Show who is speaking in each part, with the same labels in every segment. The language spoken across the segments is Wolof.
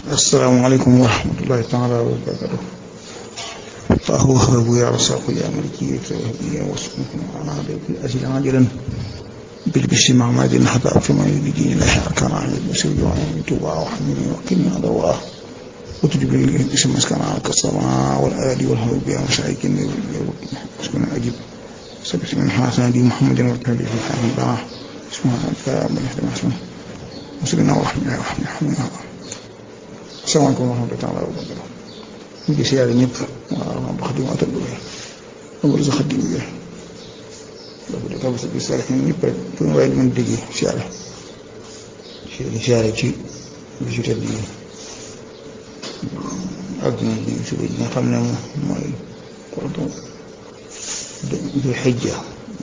Speaker 1: asalaamaaleykum wa rahmatullahi taala wa barakatuh الله وهب يا رزاق يا ملكي يا واسمكم على ذلك أجل عاجلا بالبشر مع ماد حتى فيما يريدين الله أركان عن المسير وعن توبا وحميني وقني على الله وتجب لي اسم مسكن على السماء والآل والهوى بها مشايكين اسمنا أجب سبس من حسن دي محمد والتالي في حال الله اسمها من يحتمل اسمه مسلمنا ورحمة الله ورحمة الله السلام عليكم ورحمة الله تعالى وبركاته ñu ngi siyaare ñëpp waaw moom xadim atal bu amul sa xadim bi dafa de kam sa bi siyaare ñëpp rek fu ñu waaye mën déggee siyaare siyaare ci bi ci tedd yi ak ñu suba yi nga xam ne mooy kordo du xijja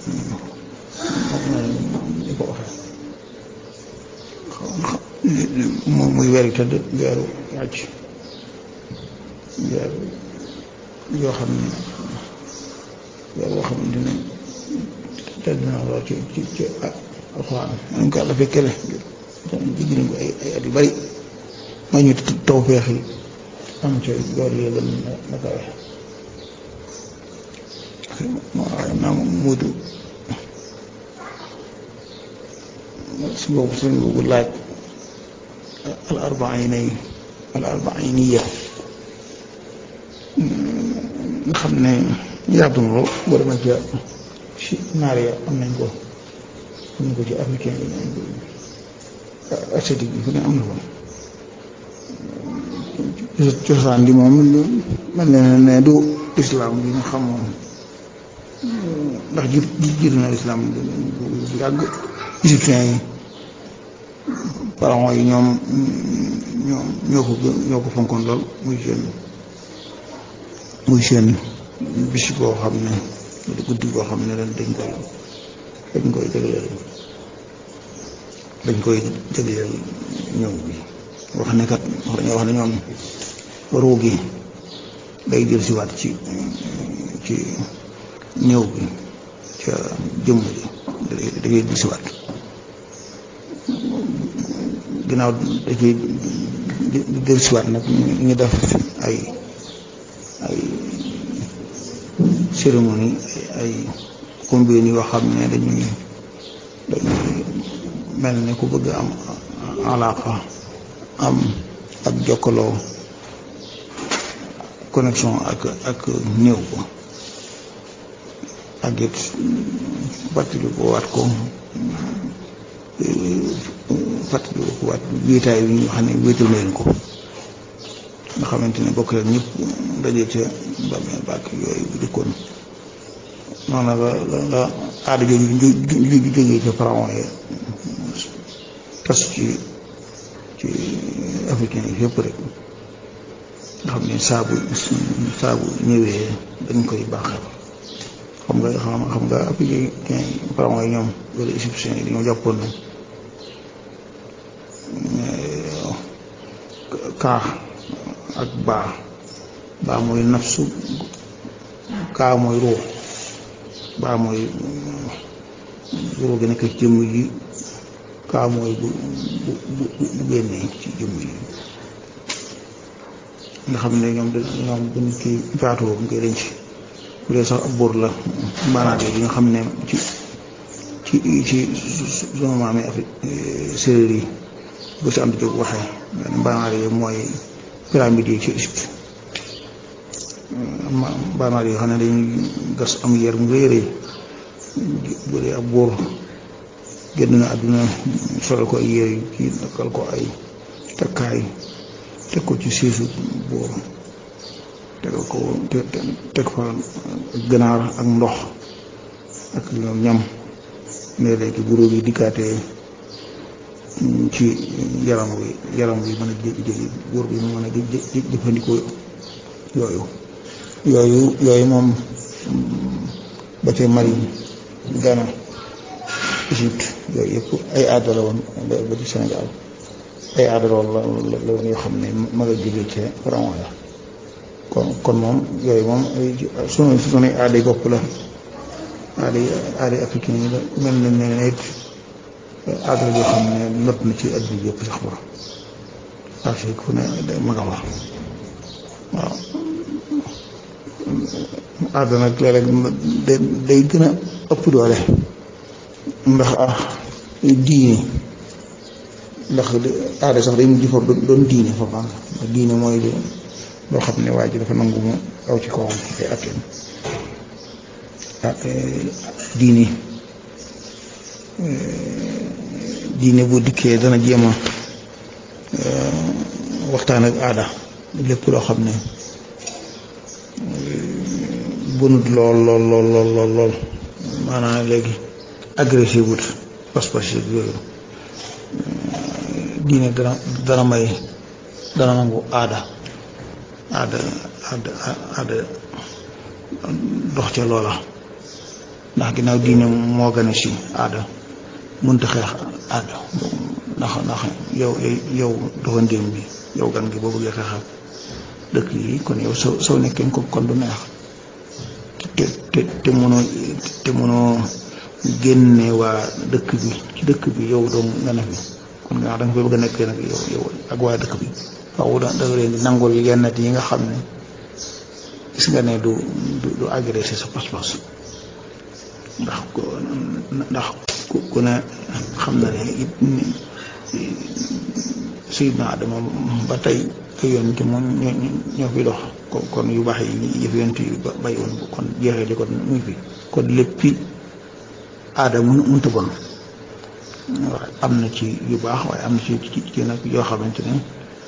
Speaker 1: ni ko waxee moom muy weeru tëdd weeru wàcc weer yoo xam ne weer yoo xam ne tedd na lool ci ci ci alxuraan nañ ko àlla fekkele jigi nañ ko ay ay at yu bari ma ñu taw feex yi am ca yoor yi gën na kawe waaye naa muudu si boobu suñ boobu laaj al arbainay al arbainiya nga xam ne yaatu na lool boo demee ca ci naar ya am nañ ko am nañ ko ci africain yi asiatique bi fu ne am na ko cosaan di moom mel ne ne du islam bi nga xam moom ndax ji jiitu na islam bu yàgg égyptien yi pharaon yi ñoom ñoom ñoo ko ñoo ko fonkoon lool muy seen muy seen bis boo xam ne guddi boo xam ne dañ koy dañ koy jagleel dañ koy jagleel ñëw bi wax ne kat dañoo wax ne ñoom ruu gi day jël si waat ci ci ñëw bi ca jëmm ji da koy jël si waat ginnaaw da ciy jël si waat nag ñu def ay ay cérémonie ay combine yoo xam ne dañuy dañuy mel ne ku bëgg am alaaka am ak jokkaloo connexion ak ak néew ko ak it fàttali ko waat ko fàttali ko waat wéetaay bi ñu xam ne wéetal na leen ko nga xamante ne bokk leen ñëpp daje ca bàmmeel bàkk yooyu bu dëkkoon noonu la la la aada jooju ju jógee ca pharaon yi tas ci ci africain yi yëpp rek nga xam ne saabu saabu ñëwee dañ koy baaxal xam nga xam xam nga africain yi pharaon yi ñoom wala égyptien yi dañoo jàppoon na kaax ak baa baa mooy nafsu kaa mooy ruux baa mooy ruux gi nekk ci jëmm yi kaa mooy bu bu bu génnee ci jëmm yi nga xam ne ñoom ñoom bu nit ki faatoo bu koy denc bu dee sax ab buur la maanaam yi nga xam ne ci ci ci sunu maam yi Afrique séeréer yi bu si am di jóg waxee mbaanaar yi mooy pyramide yi ci Égypte mbaanaar yi xam ne dañuy gas am yer mu rëy rëy bu dee ab buur génn na àdduna solal ko ay yére yu kii dakkal ko ay takkaay teg ko ci siisu buur tegal ko teg fa ganaar ak ndox ak ñam ne léegi bu róog yi dikkaatee ci yaram wi yaram wi mën a jé buur bi mu mën a jëfandikoo yooyu yooyu yooyu moom ba ca Mali Ghana Égypte yooyu yëpp ay aada la woon ba ci Sénégal ay aada la woon la la yoo xam ne ma nga jógee ca pharaon ya kon kon moom yooyu moom ay sunu sunu aada yi bopp la aada yi aada yi africain yi la mel na ne it aada yoo xam ne not na ci adduna yëpp sax ba fii ku ne ma nga fa waaw aada nag léeg-léeg day gën a ëpp doole ndax ah diine ndax aada sax day mujj fa doon diine fa baax diine mooy lu loo xam ne waa ji dafa nangu mu aw ci kawam ay atteem ah diine diine bu dikkee dana jéem a waxtaan ak aada lépp loo xam ne bunut lool lool lool lool lool lool maanaam léegi agressif wut pas-pas yooyu diine dana dana may dana nangu aada aada aada aada dox ca loola ndax ginnaaw diine moo gën a si aada mënta xeex aada ndax ndax yow yow doxandéem bi yow gan gi boo bëggee xeexal dëkk yi kon yow soo soo nekkee ko kon du neex te te te mënoo te mënoo génne waa dëkk bi ci dëkk bi yow doo nga ne fi kon nga da nga fay bëgg a nekkee nag yow yow ak waa dëkk bi waaw da nga leen di nangul yenn yi nga xam ne gis nga ne du du du agressé sa pas-pas ndax ko ndax ku ne xam na ne it Seydina Adama ba tey ay yonent moom ñoo ñoo fi dox kon yu baax yi yëf yonent yu bay woon kon jeexee li kon muy fi kon léppi aada mun mënta bon waaye am na ci yu baax waaye am na ci ci nag yoo xamante ne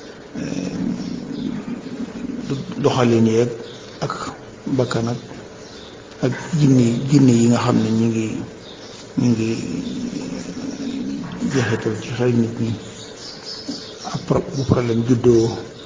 Speaker 1: doxalin yeeg ak bakkan ak ak jinne jinne yi nga xam ne ñu ngi ñu ngi jeexital ci xel nit ñi après bu problème juddoo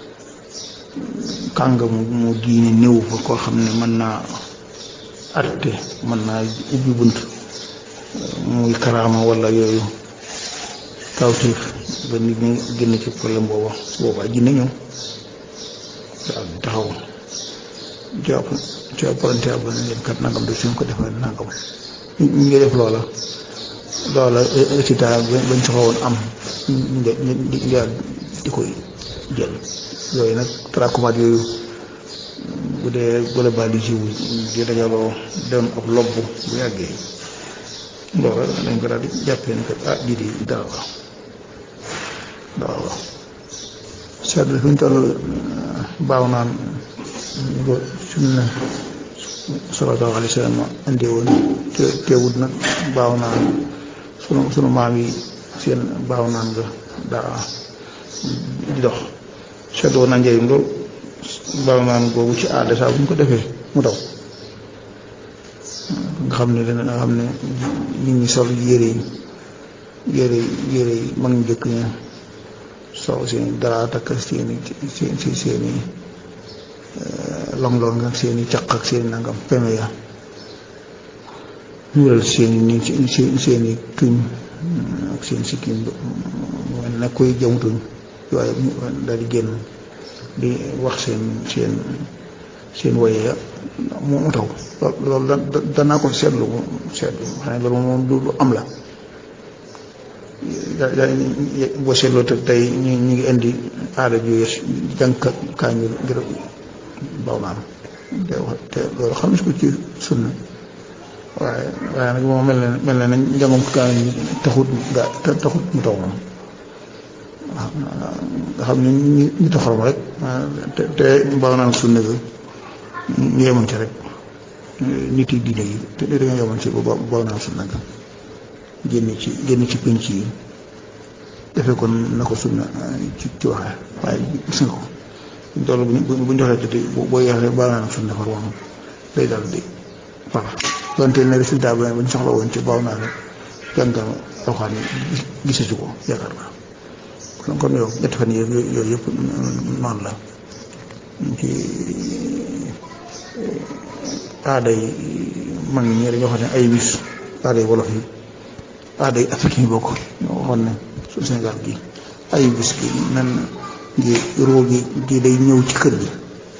Speaker 1: kàngamu mu diine néew fa koo xam ne mën naa atte mën naa ubbi bunt muy karaama wala yooyu kawtiif ba nit ñi génn ci problème booba su boobaa jinne ñëw daal taxaw jàpp ci apparenté ab ne leen kat nangam de suñ ko defee nangam ñu ngi def loola loola résultat bañ soxla woon am ñu di di koy jël yooyu nag tracomate yooyu bu dee globalisé wu di dajaloo doon ab lobb bu yàggee loola dañ ko daal di jàppee ne kat ah lii di dara la dara la seetlu fi ñu toll baaw naan ko sunna sallallahu alayhi wa sallam andi woon te teewut nag baaw naan sunu sunu maam yi seen baaw naan nga daa di dox seetloo na njëriñ lool baaw naan googu ci aada saa bu ñu ko defee mu daw nga xam ne dana nga xam ne nit ñi sol yére yi yére yére yi mag ñu jëkk ña sol seen dara takk seeni seen seeni long long ak seeni caq ak seeni nangam peme ya ñuulal seeni ni seeni tuñ ak seen sikkim mel na koy jëmtuñ waaye daal di génn di wax seen seen seen woye mu taw loolu da danaa ko seetlu seetlu xanaa loolu moom lu am la boo seetloo te tey ñu ñu ngi indi aada ju yees jànka kaamil ngir baw naan te wax te loolu xam ko ci sunna waaye waaye nag moom mel na mel na nañ njàngum kaamil taxut ga taxut mu taw moom waaw nga xam ne ñu ñu taxaw rek te te baw naan sunna bi ñu yemoon ci rek nit yi diine yi te dañoo yemoon ci ba baw naan sunna ga génn ci génn ci pénc yi defee kon na ko sunna ci ci waxee waaye gis nga ko buñ toll bu bu joxee te boo yeexee baal naa sunna far wax day dal di voilà donte ne résultat bi bañ soxla woon ci baaw naa ne jàngal alxaan gisatu ko yaakaar naa kon kon yow ñetti fan yii yooyu yëpp noonu la ci aada yi mag ñi dañoo xam ne ay bis aada yi wolof yi aada yi africain yi bokk ñoo waxoon ne su Sénégal gi ay bis gi nan ngi roo gi gi day ñëw ci kër gi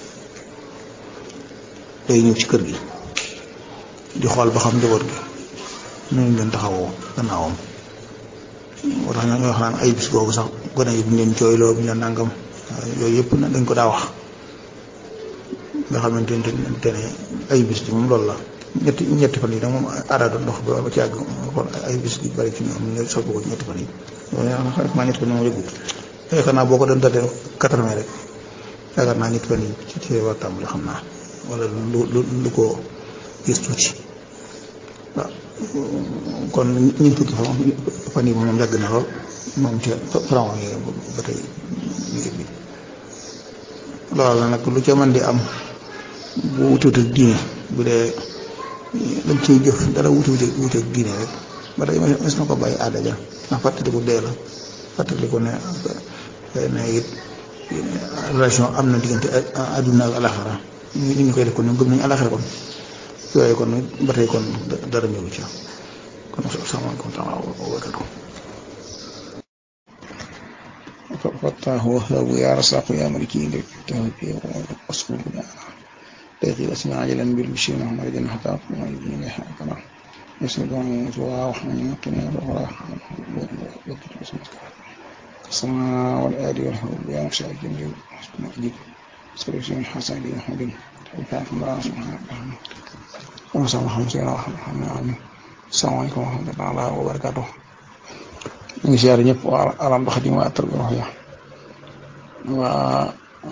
Speaker 1: day ñëw ci kër gi di xool ba xam njaboot gi nu ñu leen taxawoo gannaawam moo tax ñoo xam naan ay bis boobu sax gone yi bu ñu leen jooyloo bu ñu leen nangam yooyu yëpp dañ ko daa wax nga xamante ne ay bis ji moom loolu la ñetti ñetti fan yi nag moom aada doon ndox ba ci àgg xool ay bis yu bari ci ñoom ñu sopp ko ñetti fan yi maa ñetti fan yi moom yëgut yaakaar naa boo ko doon dalee quatre-vingt rek yaakaar naa ñetti fan yi ci ci war tàmbali xam naa wala lu lu lu ko gis tuuti waaw kon ñu fukki fan fan yi moom yàgg na lool moom ci faran yi ba tey ñu bi loolu la nag lu ca mën di am bu wutut ak diine bu dee dañ ciy jëf dara wutu wute ak diine rek ba tey mas na ko bàyyi aada ja ndax fàttaliku dee la fàttaliku ne ne it relation am na diggante àdduna ak alaxara ñu ñu koy def kon ñoom gëm nañu alaxara kon yooyu kon ba tey kon dara ñëwu ci kon asalaamaaleykum taala wa barakatu فتاه وهاب يا رزاق يا ملكي لك توفي واصبر بنا تغير اسمع عجلا بالبشير محمد حتى اقوم الدين حقنا يسند عن جوا وحمد يقين الغراء وكتب اسمك السماء والآل والحب يا مشاء الجميل حسن أجيب سلوسي من حسن لي محمد توفيق الله سبحانه وتعالى وصلى الله عليه وسلم السلام عليكم ورحمة الله وبركاته ñu ngi siyaare ñëpp waa alam ba xadim waa tër bi wax ya waa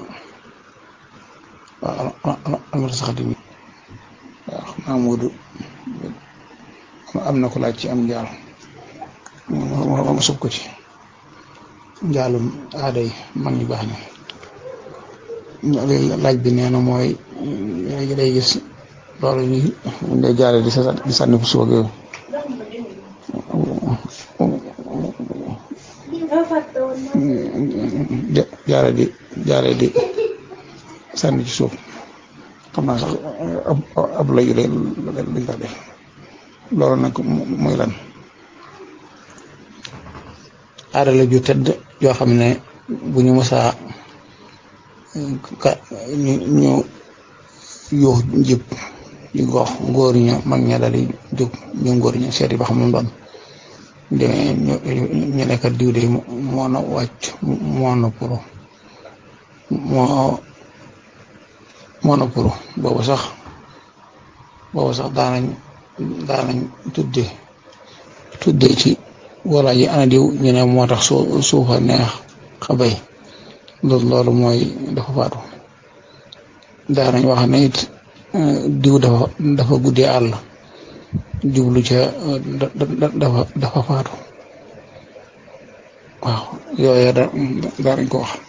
Speaker 1: waa almata sa xadim yi waaw xam naa Moodu am na ko laaj ci am njaal ma sub ko ci njaalum aada yi mag ñu baax ñi laaj bi nee na mooy léegi day gis loolu ñu day jaare di di sànni fu suba yooyu jaare di jaare di sànni ci suuf xam naa sax ab ab layu lañ ko def loolu nag muy lan aada la ju tëdd yoo xam ne bu ñu mësaa ka ñu ñu yuux jib di gox góor ña mag ña dal di jóg ñu góor ña seeti ba xam lu doon demee ñu ñu nekk diw de moo na wàcc moo na puro moo moo na puro boobu sax boobu sax daanañ daanañ tudde tudde ci wala ji ana diw ñu ne moo tax soo suufa neex xabay loolu loolu mooy dafa faatu daanañ wax ne it diw dafa dafa guddee àll jublu ca dafa dafa faatu waaw yooyu da daanañ ko wax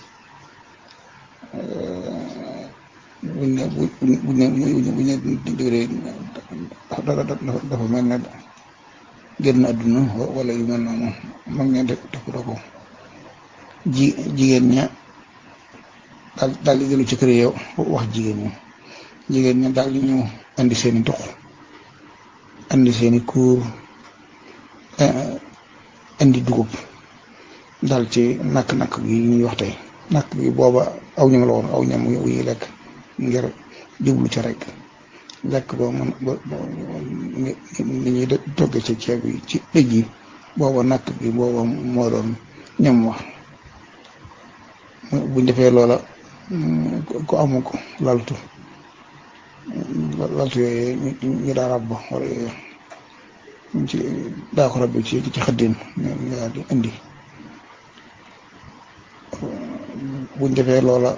Speaker 1: buñ ne buñ ne buñ ne diwlee dafa mel ne génn àdduna wala yu mel noonu mag ña def da ko ji jigéen ña daal daal di dellu ci kër yow wax jigéen ña jigéen ña daal di ñëw andi seeni dox andi seeni kuur andi dugub dal ci nakk-nakk gi ñuy wax tey nakk gi booba aw ñam la woon aw ñam wu ñuy lekk ngir jublu ca rek lekk ba mën ba ni ñuy togge ci ceeb yi ci dëj yi booba nakk gi booba moo doon ñam wax buñ defee loola ku amu ko laltu laltu yooyu ñu daa ràbb wala yooyu ci daa ko rabbi ci ci xëddin ñu daal di indi buñ defee loola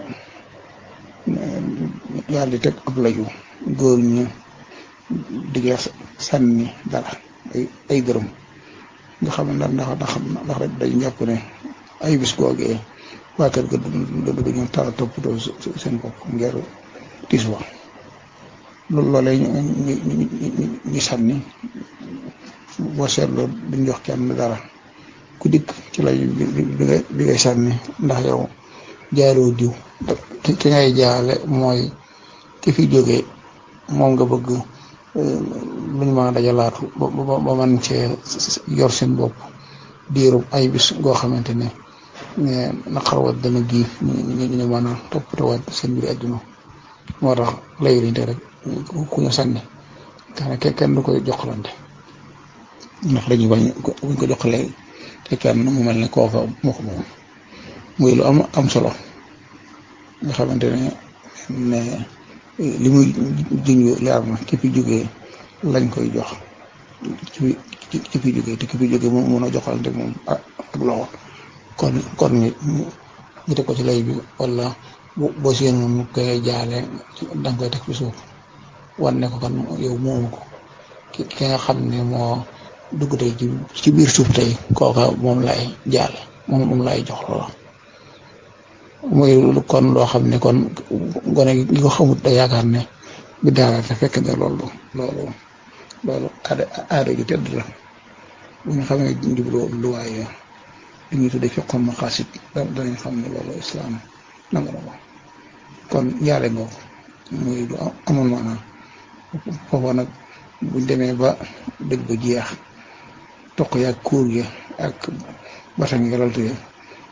Speaker 1: yàlla di teg ab laju góor ñu digee sànni dara ay ay dërëm nga xam ne ndax ndax ndax rek dañ jàpp ne ay bis googee waa kër ga du ñu tala toppatoo seen bopp ngir tiis wa loolu loolee ñu ñu sànni boo seetloo duñ jox kenn dara ku dikk ci lay bi ngay sànni ndax yow jaaroo diw ki ngay jaale mooy ki fi jógee moom nga bëgg luñ mën a dajalaatu ba ba man cee yor seen bopp diirub ay bis goo xamante ne naqarwaat dana giif ñu ñu mën a toppatawaat seen mbiri àdduna moo tax lay liñ te rek ku ñu sànni tax na kenn du koy joxlante ndax dañuy bañ buñ ko joxalee te kenn mu mel ne kooka moo ko moom muy lu am am solo nga xamante ne ne li muy junj leer na ki fi jógee lañ koy jox ci ki fi jógee te ki fi jógee moom mën a joxalante moom ak loxo kon kon ñu ñu teg ko ci lay bi wala boo seen moom ñu koy jaale danga koy teg ci suuf wan ne ko kon yow moomu ko ki ki nga xam ne moo dugg tey ci ci biir suuf tey kooka moom lay jaale moom moom lay jox loola muy kon loo xam ne kon gone gi ko xamut da yaakaar ne bi daara te fekk ne loolu loolu loolu aada aada ju tedd la bu ñu xamee njublu luwaay li ñuy tuddee fiqhul maqasid danañ xam ne loolu islaam nangu na ko kon jaale ngoo muy lu amoon maanaam foofa nag buñ demee ba dëgg ba jeex toq yaag kuur ya ak batan yi laltu ya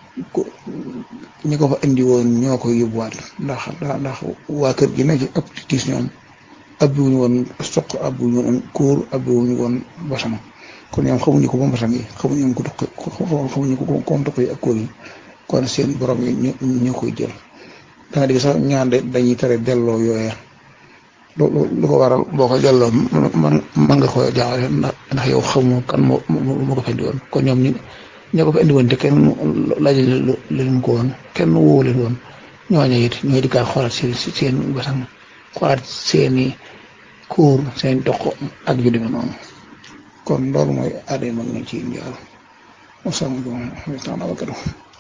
Speaker 1: ñi ko fa indi woon ñoo koy yóbbuwaat ndax ndax waa kër gi ne ci ëpp ci tiis ñoom abbi wuñu woon soq abbi wuñu woon kuur abbi wuñu woon basama kon ñoom xamuñu ko ba basam yi xamuñu ko toq xamuñu ko comme toq yi ak kuur yi kon seen borom yi ñoo koy jël danga dégg sax ñaan dañuy tere delloo yooya lu ko waral boo ko delloo man man nga ko jaawale ndax yow xamu kan moo moo ko fa indi woon kon ñoom ñu ñoo ko fa indi woon te kenn laaj leen ko woon kenn woo leen woon ñooñu it ñooy di kaa xoolaat seen seen basam xoolaat seeni kuur seen dox ak yu demee noonu kon loolu mooy aada mag nañ ci njaal wasalaamaaleykum wa rahmatulah